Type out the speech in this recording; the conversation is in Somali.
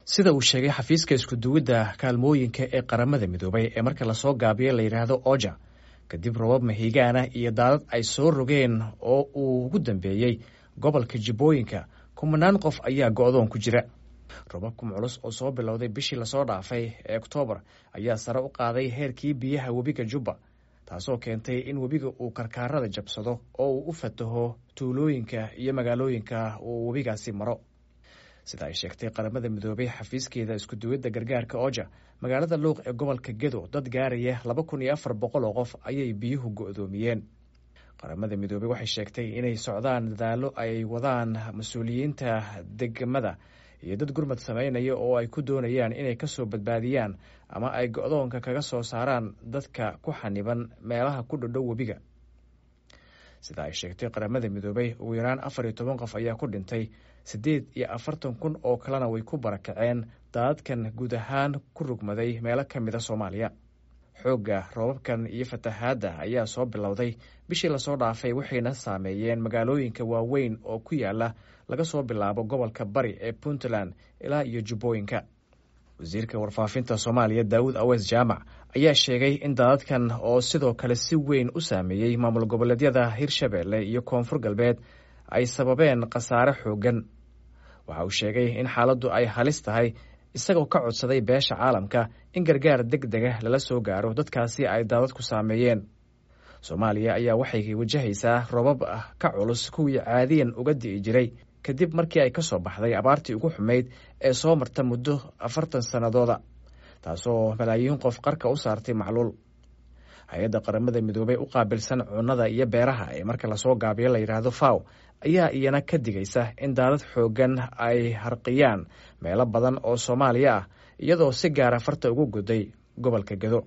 sida uu sheegay xafiiska iskuduwidda kaalmooyinka ee qaramada midoobay ee marka lasoo gaabiyo la yidhaahdo oja kadib robab mahigaana iyo daadad ay soo rogeen oo uu ugu dambeeyey gobolka jibbooyinka kumanaan qof ayaa go-doon ku jira robabkan culus oo soo bilowday bishii lasoo dhaafay ee oktoobar ayaa sare u qaaday heerkii biyaha webiga jubba taasoo keentay in webiga uu karkaarada jabsado oo uu u fataho tuulooyinka iyo magaalooyinka uu webigaasi maro sida ay sheegtay qaramada midoobay xafiiskeeda iskuduwidda gargaarka oja magaalada luuq ee gobolka gedo dad gaaraya laba kun iyo afar boqol oo qof ayay biyuhu go-doomiyeen qaramada midoobey waxay sheegtay inay socdaan dadaallo ay wadaan mas-uuliyiinta degmada iyo dad gurmad sameynaya oo ay ku doonayaan inay ka soo badbaadiyaan ama ay go-doonka kaga soo saaraan dadka ku xaniban meelaha ku dhodhow webiga sida ay sheegtay qaramada midoobey ugu yaraan afar iyo toban qof ayaa ku dhintay siddeed iyo afartan kun oo kalena way ku barakaceen daadadkan guud ahaan ku rugmaday meelo ka mida soomaaliya xoogga roobabkan iyo fatahaadda ayaa soo bilowday bishii lasoo dhaafay waxayna saameeyeen magaalooyinka waaweyn oo ku yaala laga soo bilaabo gobolka bari ee puntland ilaa iyo jubbooyinka wasiirka warfaafinta soomaaliya daawud awees jaamac ayaa sheegay in daadadkan oo sidoo kale si weyn u saameeyey maamul goboleedyada hirshabeelle iyo koonfur galbeed ay sababeen khasaare xooggan waxa uu sheegay in xaaladdu ay halis tahay isagoo ka codsaday beesha caalamka in gargaar deg dega lala soo gaaro dadkaasi ay daadadku saameeyeen soomaaliya ayaa waxay wajahaysaa robab ka culus kuwii caadiyan uga di'i jiray kadib markii ay ka soo baxday abaartii ugu xumayd ee soo marta muddo afartan sannadooda taasoo malaayiin qof qarka u saartay macluul hay-adda qaramada midoobey u qaabilsan cunnada iyo beeraha ee marka lasoo gaabiyo la yidhaahdo faw ayaa iyana ka digaysa in daadad xooggan ay harqiyaan meelo badan oo soomaaliya ah iyadoo si gaara farta ugu goday gobolka gedo